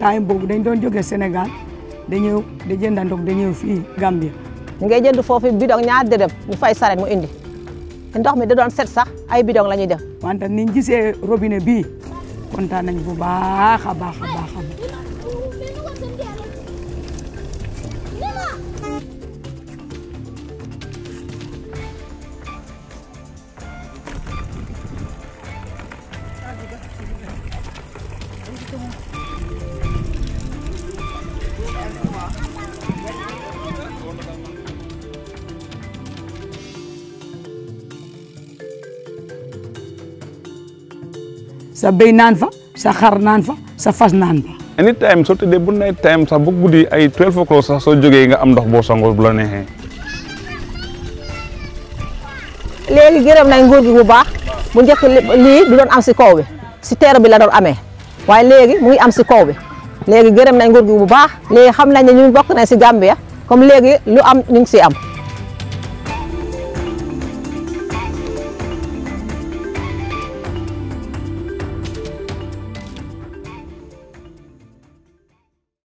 temps boobu dañ doon jóge Sénégal da ñëw da jënd ndox da ñëw fii Gambia ñu ngay jënd foofu bidon ñaar dërëm ñu fay saret mu indi ndox mi da doon set sax ay bidon la ñuy def wante niñ gisee robinet bii kontaan nañ bu baax a baax a baax a baax sa béy naan fa sa xar naan fa sa fas naan fa anytime soo tëddee bu night time sax ba guddi ay 12 o'clock sax soo jógee nga am ndox boo sangoo bu la neexee. léegi gërëm nañ nguur gi bu baax bu njëkk lii du doon am si kaw bi si teer bi la doon amee waaye léegi mu ngi am si kaw bi léegi gërëm nañ nguur gi bu baax léegi xam nañ ne ñun bokk nañ si Gambia comme léegi lu am ñu ngi si am